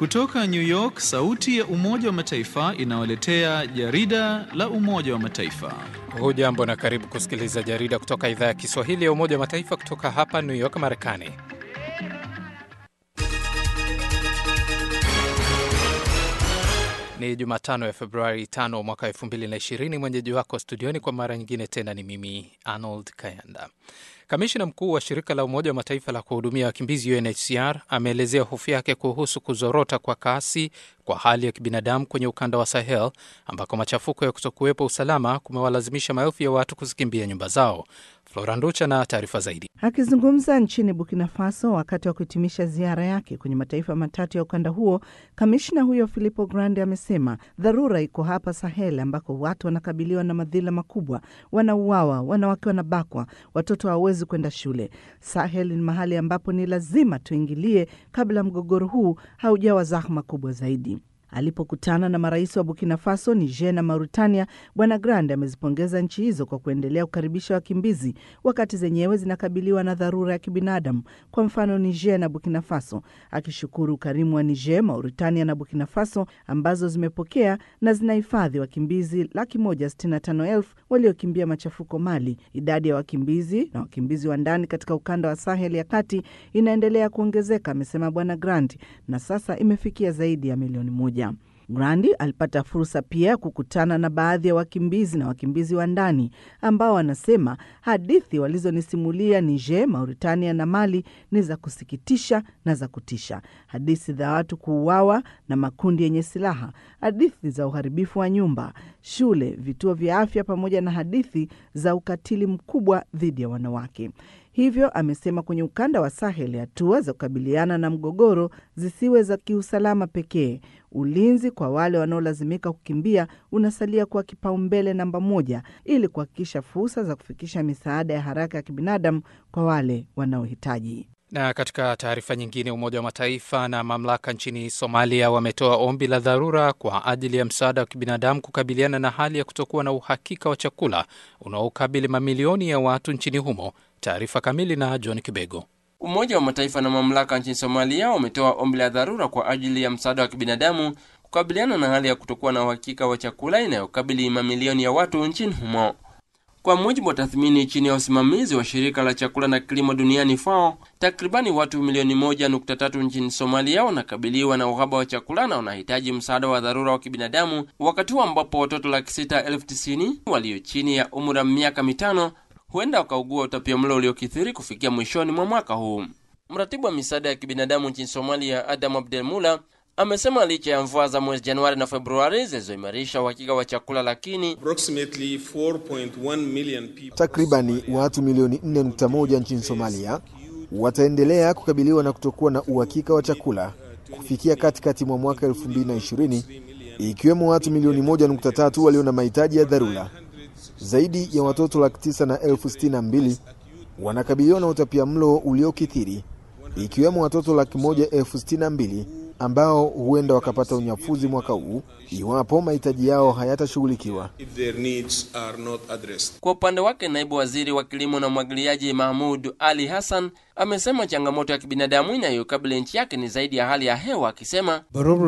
Kutoka New York, sauti ya Umoja wa Mataifa inawaletea jarida la Umoja wa Mataifa. Hujambo na karibu kusikiliza jarida kutoka idhaa ya Kiswahili ya Umoja wa Mataifa kutoka hapa New York, Marekani. Ni Jumatano ya Februari 5 mwaka 2020. Mwenyeji wako studioni kwa mara nyingine tena ni mimi Arnold Kayanda. Kamishina mkuu wa shirika la Umoja wa Mataifa la kuhudumia wakimbizi UNHCR ameelezea hofu yake kuhusu kuzorota kwa kasi kwa hali ya kibinadamu kwenye ukanda wa Sahel ambako machafuko ya kutokuwepo usalama kumewalazimisha maelfu ya watu kuzikimbia nyumba zao. Flora Nducha na taarifa zaidi. Akizungumza nchini Burkina Faso wakati wa kuhitimisha ziara yake kwenye mataifa matatu ya ukanda huo, kamishna huyo Filippo Grandi amesema dharura iko hapa Sahel ambako watu wanakabiliwa na madhila makubwa, wanauawa, wanawake wanabakwa, watoto hawawezi kwenda shule. Sahel ni mahali ambapo ni lazima tuingilie kabla mgogoro huu haujawa zahma kubwa zaidi. Alipokutana na marais wa Burkina Faso, Niger na Mauritania, Bwana Grande amezipongeza nchi hizo kwa kuendelea kukaribisha wakimbizi wakati zenyewe zinakabiliwa na dharura ya kibinadamu. Kwa mfano, Niger na Burkina Faso, akishukuru ukarimu wa Niger, Mauritania na Burkina Faso ambazo zimepokea na zinahifadhi wakimbizi laki moja sitini na tano elfu waliokimbia machafuko Mali. Idadi ya wakimbizi na wakimbizi wa ndani katika ukanda wa Sahel ya kati inaendelea kuongezeka, amesema Bwana Grandi, na sasa imefikia zaidi ya milioni moja. Grandi alipata fursa pia ya kukutana na baadhi ya wakimbizi na wakimbizi wa ndani ambao wanasema hadithi walizonisimulia Niger, Mauritania na Mali ni za kusikitisha na za kutisha: hadithi za watu kuuawa na makundi yenye silaha, hadithi za uharibifu wa nyumba, shule, vituo vya afya, pamoja na hadithi za ukatili mkubwa dhidi ya wanawake. Hivyo amesema kwenye ukanda wa Sahel hatua za kukabiliana na mgogoro zisiwe za kiusalama pekee. Ulinzi kwa wale wanaolazimika kukimbia unasalia kuwa kipaumbele namba moja ili kuhakikisha fursa za kufikisha misaada ya haraka ya kibinadamu kwa wale wanaohitaji. Na katika taarifa nyingine, Umoja wa Mataifa na mamlaka nchini Somalia wametoa ombi la dharura kwa ajili ya msaada wa kibinadamu kukabiliana na hali ya kutokuwa na uhakika wa chakula unaokabili mamilioni ya watu nchini humo. Taarifa kamili na John Kibego. Umoja wa Mataifa na mamlaka nchini Somalia wametoa ombi la dharura kwa ajili ya msaada wa kibinadamu kukabiliana na hali ya kutokuwa na uhakika wa chakula inayokabili mamilioni ya watu nchini humo. Kwa mujibu wa tathmini chini ya usimamizi wa shirika la chakula na kilimo duniani FAO, takribani watu milioni moja nukta tatu nchini Somalia wanakabiliwa na uhaba wa chakula na wanahitaji msaada wa dharura wa kibinadamu, wakati huu ambapo watoto laki sita elfu tisini walio chini ya umri wa miaka mitano huenda wakaugua utapiamlo uliokithiri kufikia mwishoni mwa mwaka huu. Mratibu wa misaada ya kibinadamu nchini Somalia, Adam Abdelmula, amesema licha ya mvua za mwezi Januari na Februari zilizoimarisha uhakika wa chakula, lakini takribani watu milioni 4.1 nchini Somalia wataendelea kukabiliwa na kutokuwa na uhakika wa chakula kufikia katikati mwa mwaka 2020, ikiwemo watu milioni 1.3 walio na mahitaji ya dharura. Zaidi ya watoto laki tisa na elfu sitini na mbili wanakabiliwa na utapia mlo uliokithiri ikiwemo watoto laki moja elfu sitini na mbili ambao huenda wakapata unyafuzi mwaka huu iwapo mahitaji yao hayatashughulikiwa. Kwa upande wake, naibu waziri wa kilimo na umwagiliaji Mahmud Ali Hassan amesema changamoto ya kibinadamu inayokabili nchi yake ni zaidi ya hali ya hewa, akisema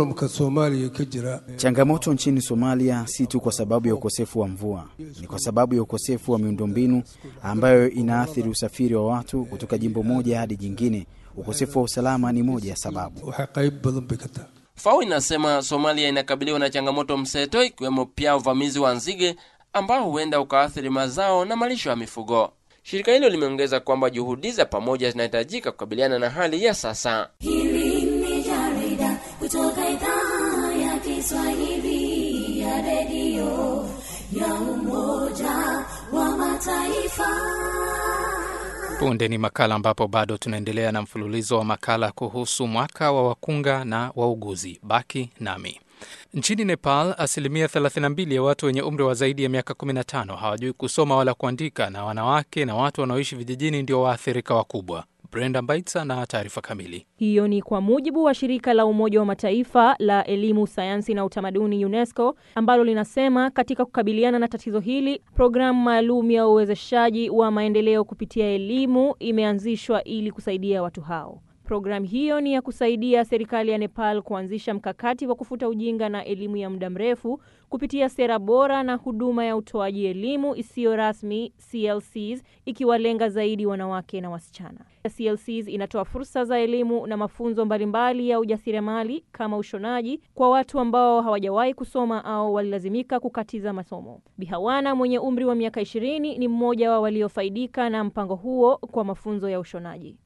changamoto nchini Somalia si tu kwa sababu ya ukosefu wa mvua, ni kwa sababu ya ukosefu wa miundombinu ambayo inaathiri usafiri wa watu kutoka jimbo moja hadi jingine. Ukosefu wa usalama ni moja ya sababu. FAO inasema Somalia inakabiliwa na changamoto mseto, ikiwemo pia uvamizi wa nzige ambao huenda ukaathiri mazao na malisho ya mifugo. Shirika hilo limeongeza kwamba juhudi za pamoja zinahitajika kukabiliana na hali ya sasa. Hili ni jarida kutoka idhaa ya Kiswahili ya redio ya Umoja wa Mataifa. Punde ni makala ambapo bado tunaendelea na mfululizo wa makala kuhusu mwaka wa wakunga na wauguzi. Baki nami. Nchini Nepal, asilimia 32 ya watu wenye umri wa zaidi ya miaka 15 hawajui kusoma wala kuandika, na wanawake na watu wanaoishi vijijini ndio waathirika wakubwa. Brenda Mbaitsa na taarifa kamili. Hiyo ni kwa mujibu wa shirika la Umoja wa Mataifa la elimu, sayansi na utamaduni UNESCO, ambalo linasema katika kukabiliana na tatizo hili, programu maalum ya uwezeshaji wa maendeleo kupitia elimu imeanzishwa ili kusaidia watu hao. Programu hiyo ni ya kusaidia serikali ya Nepal kuanzisha mkakati wa kufuta ujinga na elimu ya muda mrefu kupitia sera bora na huduma ya utoaji elimu isiyo rasmi CLCs, ikiwalenga zaidi wanawake na wasichana. CLCs inatoa fursa za elimu na mafunzo mbalimbali ya ujasiriamali kama ushonaji kwa watu ambao hawajawahi kusoma au walilazimika kukatiza masomo. Bihawana mwenye umri wa miaka ishirini ni mmoja wa waliofaidika na mpango huo kwa mafunzo ya ushonaji.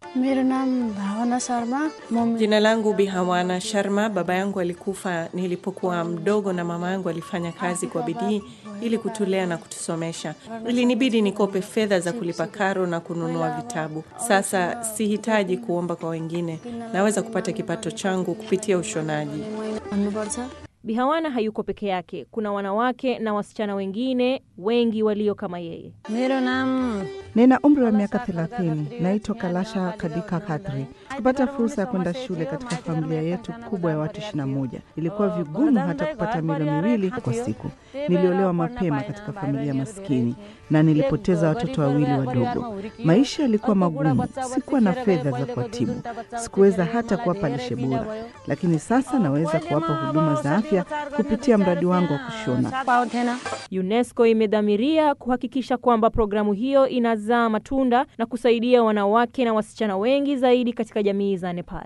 Jina langu Bihawana Sharma. Baba yangu alikufa nilipokuwa mdogo na mama yangu alifanya kazi kwa bidii ili kutulea na kutusomesha. Ilinibidi nikope fedha za kulipa karo na kununua vitabu. Sasa sihitaji kuomba kwa wengine, naweza kupata kipato changu kupitia ushonaji. Bihawana hayuko peke yake. Kuna wanawake na wasichana wengine wengi walio kama yeye. Nina umri wa miaka thelathini. Naitwa Kalasha Kadika Kadri. Kupata fursa ya kwenda shule katika familia yetu kubwa ya watu ishirini na moja ilikuwa vigumu hata kupata milo miwili kwa siku. Niliolewa mapema katika familia maskini na nilipoteza watoto wawili wadogo. Maisha yalikuwa magumu, sikuwa na fedha za kuwatibu, sikuweza hata kuwapa lishe bora, lakini sasa naweza kuwapa huduma za afya kupitia mradi wangu wa kushona. UNESCO imedhamiria kuhakikisha kwamba programu hiyo inazaa matunda na kusaidia wanawake na wasichana wengi zaidi katika jamii za Nepal.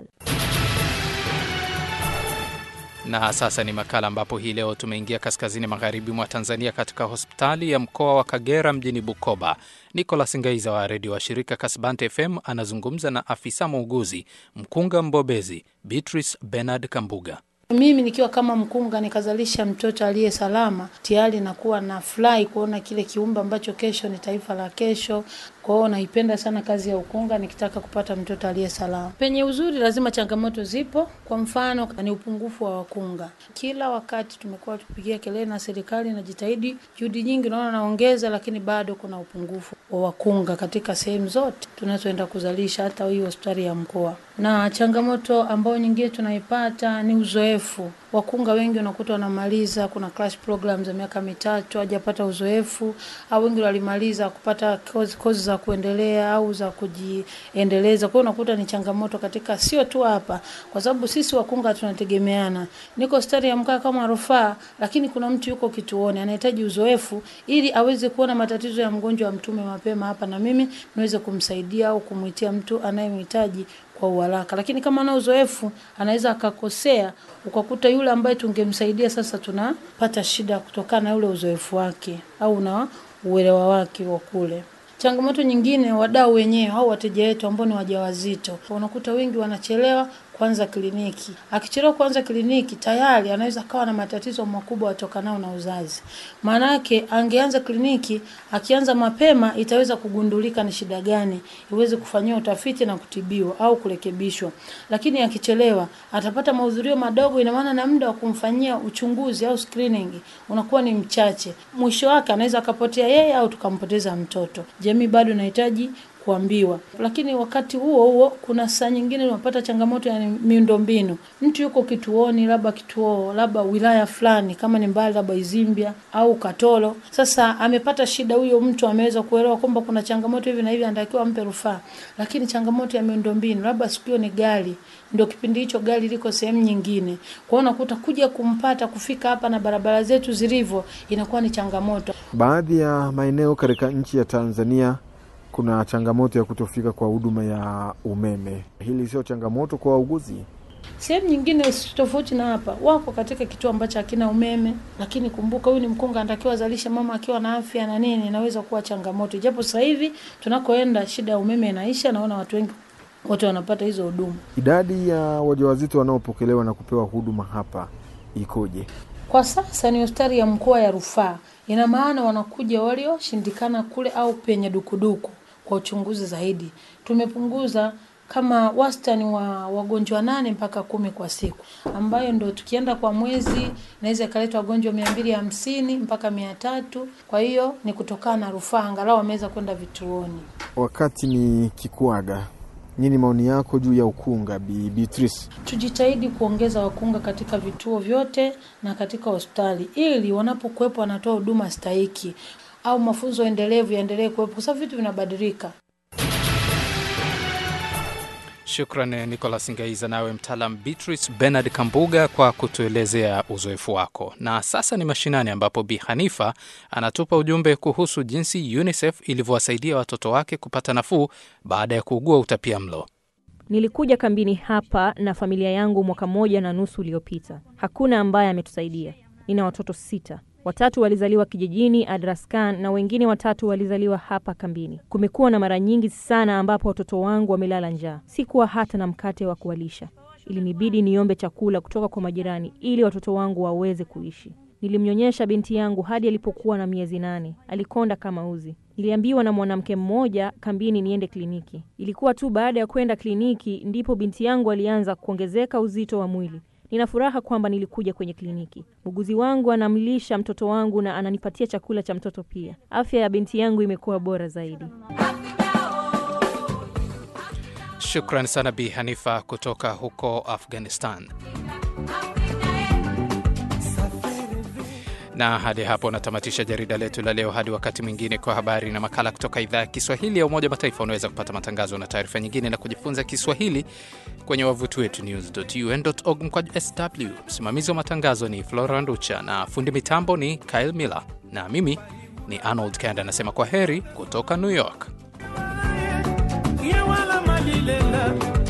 Na sasa ni makala ambapo hii leo tumeingia kaskazini magharibi mwa Tanzania, katika hospitali ya mkoa wa Kagera mjini Bukoba. Nicolas Ngaiza wa redio wa shirika Kasbante FM anazungumza na afisa muuguzi mkunga mbobezi Beatrice Bernard Kambuga. Mimi nikiwa kama mkunga nikazalisha mtoto aliye salama, tayari nakuwa na furahi kuona kile kiumbe ambacho kesho ni taifa la kesho. Kwa hiyo naipenda sana kazi ya ukunga, nikitaka kupata mtoto aliye salama. Penye uzuri lazima changamoto zipo. Kwa mfano ni upungufu wa wakunga. Kila wakati tumekuwa tupigia kelele na serikali inajitahidi, juhudi nyingi naona naongeza, lakini bado kuna upungufu wa wakunga katika sehemu zote tunazoenda kuzalisha, hata hii hospitali ya mkoa. Na changamoto ambayo nyingine tunaipata ni uzoefu. Wakunga wengi unakuta wanamaliza, kuna crash program za miaka mitatu hajapata uzoefu, au wengi walimaliza kupata kozi, kozi za kuendelea au za kujiendeleza. Kwa hiyo unakuta ni changamoto katika sio tu hapa, kwa sababu sisi wakunga tunategemeana. Niko hospitali ya mkoa kama rufaa, lakini kuna mtu yuko kituoni anahitaji uzoefu ili aweze kuona matatizo ya mgonjwa amtume mapema hapa, na mimi niweze kumsaidia au kumwitia mtu anayemhitaji kwa uharaka. Lakini kama ana uzoefu anaweza akakosea, ukakuta yule ambaye tungemsaidia sasa tunapata shida kutokana na yule uzoefu wake au na uelewa wake wa kule. Changamoto nyingine, wadau wenyewe au wateja wetu ambao ni wajawazito, unakuta wengi wanachelewa kwanza kliniki. Akichelewa kwanza kliniki, tayari anaweza kawa na matatizo makubwa yatokanao na uzazi. Maana yake angeanza kliniki, akianza mapema itaweza kugundulika ni shida gani, iweze kufanyiwa utafiti na kutibiwa au kurekebishwa. Lakini akichelewa, atapata mahudhurio madogo, ina maana na muda wa kumfanyia uchunguzi au screening unakuwa ni mchache. Mwisho wake anaweza akapotea yeye au tukampoteza mtoto. Jamii bado inahitaji kuambiwa. Lakini wakati huo huo kuna saa nyingine unapata changamoto ya miundombinu. Mtu yuko kituoni, labda kituo labda wilaya fulani, kama ni mbali, labda Izimbia au Katoro. Sasa amepata shida, huyo mtu ameweza kuelewa kwamba kuna changamoto hivi na hivi, anatakiwa ampe rufaa, lakini changamoto ya miundombinu, labda siku hiyo ni gari ndio kipindi hicho gari liko sehemu nyingine. Kwa hiyo unakuta kuja kumpata kufika hapa na barabara zetu zilivyo inakuwa ni changamoto. Baadhi ya maeneo katika nchi ya Tanzania kuna changamoto ya kutofika kwa huduma ya umeme. Hili sio changamoto kwa wauguzi? Sehemu nyingine tofauti na hapa, wako katika kituo ambacho hakina umeme, lakini kumbuka, huyu ni mkunga, anatakiwa azalishe mama akiwa na afya na nini, inaweza kuwa changamoto, japo sasa hivi tunakoenda shida ya umeme inaisha, naona watu wengi wote wanapata hizo huduma. Idadi ya wajawazito wanaopokelewa na kupewa huduma hapa ikoje? Kwa sasa ni hospitali ya mkoa ya rufaa, ina maana wanakuja walioshindikana kule au penye dukuduku kwa uchunguzi zaidi. Tumepunguza kama wastani wa wagonjwa nane mpaka kumi kwa siku, ambayo ndo tukienda kwa mwezi naweza ikaleta wagonjwa mia mbili hamsini mpaka mia tatu. Kwa hiyo ni kutokana na rufaa, angalau wameweza kwenda vituoni. Wakati ni kikuaga, nini maoni yako juu ya ukunga, Bi Beatrice? Tujitahidi kuongeza wakunga katika vituo vyote na katika hospitali, ili wanapokuwepo wanatoa huduma stahiki au mafunzo endelevu yaendelee kuwepo, kwa sababu vitu vinabadilika. Shukran Nicolas Ngaiza, nawe mtaalam Beatrice Bernard Kambuga kwa kutuelezea uzoefu wako. Na sasa ni mashinani, ambapo Bi Hanifa anatupa ujumbe kuhusu jinsi UNICEF ilivyowasaidia watoto wake kupata nafuu baada ya kuugua utapia mlo. Nilikuja kambini hapa na familia yangu mwaka moja na nusu uliopita. Hakuna ambaye ametusaidia. Nina watoto sita. Watatu walizaliwa kijijini Adraskan na wengine watatu walizaliwa hapa kambini. Kumekuwa na mara nyingi sana ambapo watoto wangu wamelala njaa, sikuwa hata na mkate wa kuwalisha. Ilinibidi niombe chakula kutoka kwa majirani ili watoto wangu waweze kuishi. Nilimnyonyesha binti yangu hadi alipokuwa na miezi nane. Alikonda kama uzi. Niliambiwa na mwanamke mmoja kambini niende kliniki. Ilikuwa tu baada ya kwenda kliniki ndipo binti yangu alianza kuongezeka uzito wa mwili. Nina furaha kwamba nilikuja kwenye kliniki. Muuguzi wangu anamlisha mtoto wangu na ananipatia chakula cha mtoto pia. Afya ya binti yangu imekuwa bora zaidi. Shukran sana Bi Hanifa kutoka huko Afghanistan. Na hadi hapo natamatisha jarida letu la leo. Hadi wakati mwingine, kwa habari na makala kutoka idhaa ya Kiswahili ya Umoja Mataifa. Unaweza kupata matangazo na taarifa nyingine na kujifunza Kiswahili kwenye wavuti wetu news.un.org mkwaju sw. Msimamizi wa matangazo ni Flora Nducha na fundi mitambo ni Kyle Miller, na mimi ni Arnold Kanda anasema kwa heri kutoka New York. ye wala malilela